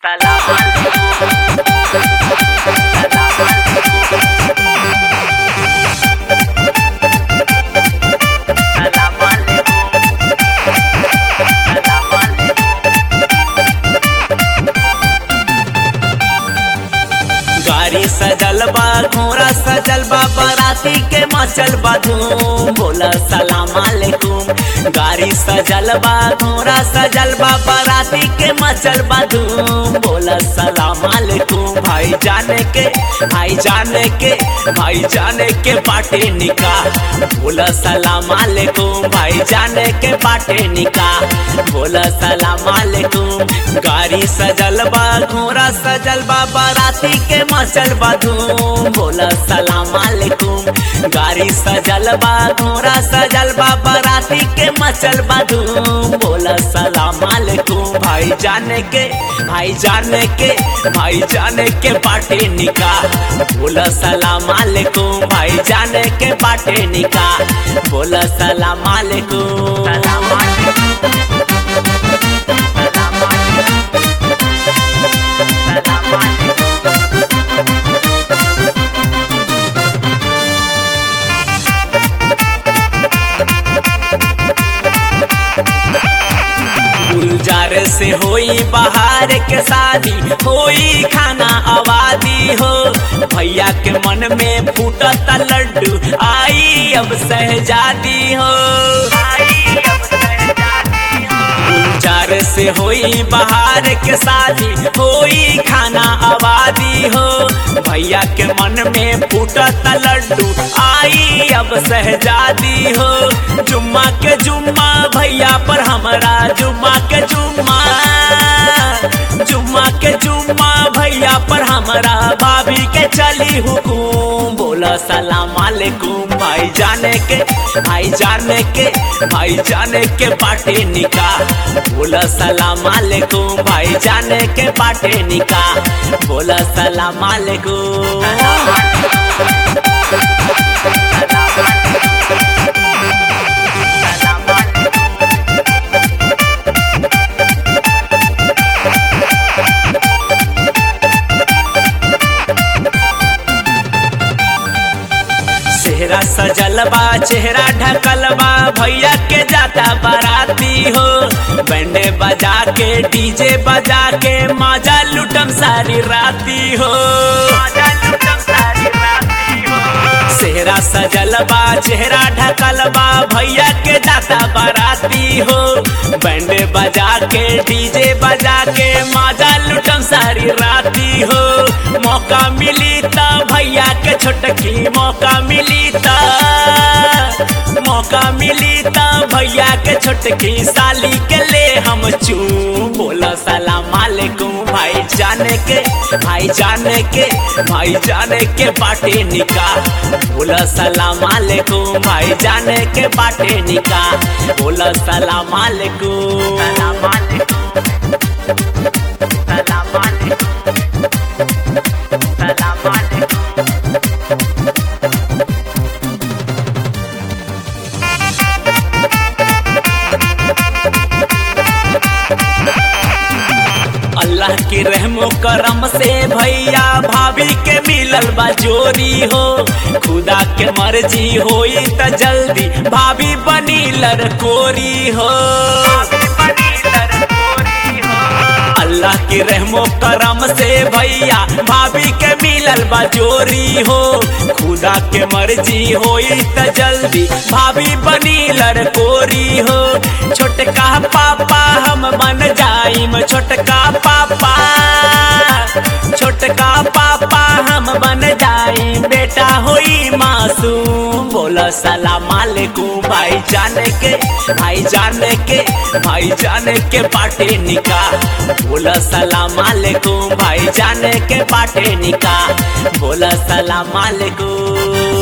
सलाम अलैकुम सलाम अलैकुम सलाम अलैकुम सलाम अलैकुम गाड़ी सजल बा घोड़ा सजल बा बाराती के मचल बा धूम बोला सलाम अलैकुम गाड़ी सजल बा घोड़ा सजल बा बाराती के मचल बा धूम बोला सलाम अलैकुम भाई जाने के भाई जाने के भाई जाने के बाटे निकाह बोला सलाम अलैकुम भाई जाने के बाटे निकाह बोला सलाम अलैकुम गाड़ी सजल बा घोड़ा सजल बा बाराती के मचल बा धूम बोला सलाम अलैकुम गाड़ी सजल बा घोड़ा सजल बा बाराती के मचल बा धूम बोला सलाम अलैकुम भाई जाने के भाई जाने के भाई जाने के बाटे निकाह बोला सलाम अलैकुम भाई जाने के बाटे निकाह बोला सलाम अलैकुम सलाम अलैकुम सलाम अलैकुम सलाम अलैकुम गुलजार से होई बाहर के शादी होई खाना आबादी हो भैया के मन में फूटत लड्डू आई अब सहजादी हो आई अब सहजादी हो गुलजार से होई बाहर के शादी होई खाना आबादी हो भैया के मन में फूटत लड्डू आई अब सहजादी हो जुम्मा के जुम्मा भैया पर हमरा जुम्मा के जुम्मा जुम्मा के जुम्मा भैया पर हमरा भाभी के चली हुकुम बोला सलाम अलैकुम भाई जाने के भाई जाने के भाई जाने के बाटे निकाह बोला सलाम अलैकुम भाई जाने के बाटे निकाह बोला सलाम अलैकुम सलाम अलैकुम सलाम अलैकुम सलाम अलैकुम चेहरा सजल बा चेहरा ढकल बा भैया के जाता बाराती हो बैंडे बजा के डीजे बजा के मजा लुटम सारी राती हो मजा लुटम सारी राती हो चेहरा सजल बा चेहरा ढकल बा भैया के जाता बाराती हो बैंडे बजा के डीजे बजा के मजा लुटम सारी राती हो मौका मिली त भैया के छोटकी मौका मिली त मौका मिली त भैया के छोटकी साली के ले हम चू बोला सलाम अलैकुम भाई जाने के भाई जाने के भाई जाने के बाटे निकाह बोला सलाम अलैकुम भाई जाने के बाटे निकाह बोला सलाम अलैकुम सलाम अलैकुम सलाम अलैकुम सलाम अलैकुम अल्लाह की रहमो करम से भैया भाभी के मिलल बा जोरी हो खुदा के मर्जी होई त जल्दी भाभी बनी लड़कोरी हो अल्लाह की रहमो करम से भैया भाभी के मिलल बा जोरी हो खुदा के मर्जी होई त जल्दी भाभी बनी लड़कोरी हो छोटका पापा हम बन जाइम छोटका पापा छोटका पापा हम बन जाइम बेटा होई मासूम बोला सलाम अलैकुम भाई जाने के भाई जाने के भाई जाने के बाटे निकाह बोला सलाम अलैकुम भाई जाने के बाटे निकाह बोला सलाम अलैकुम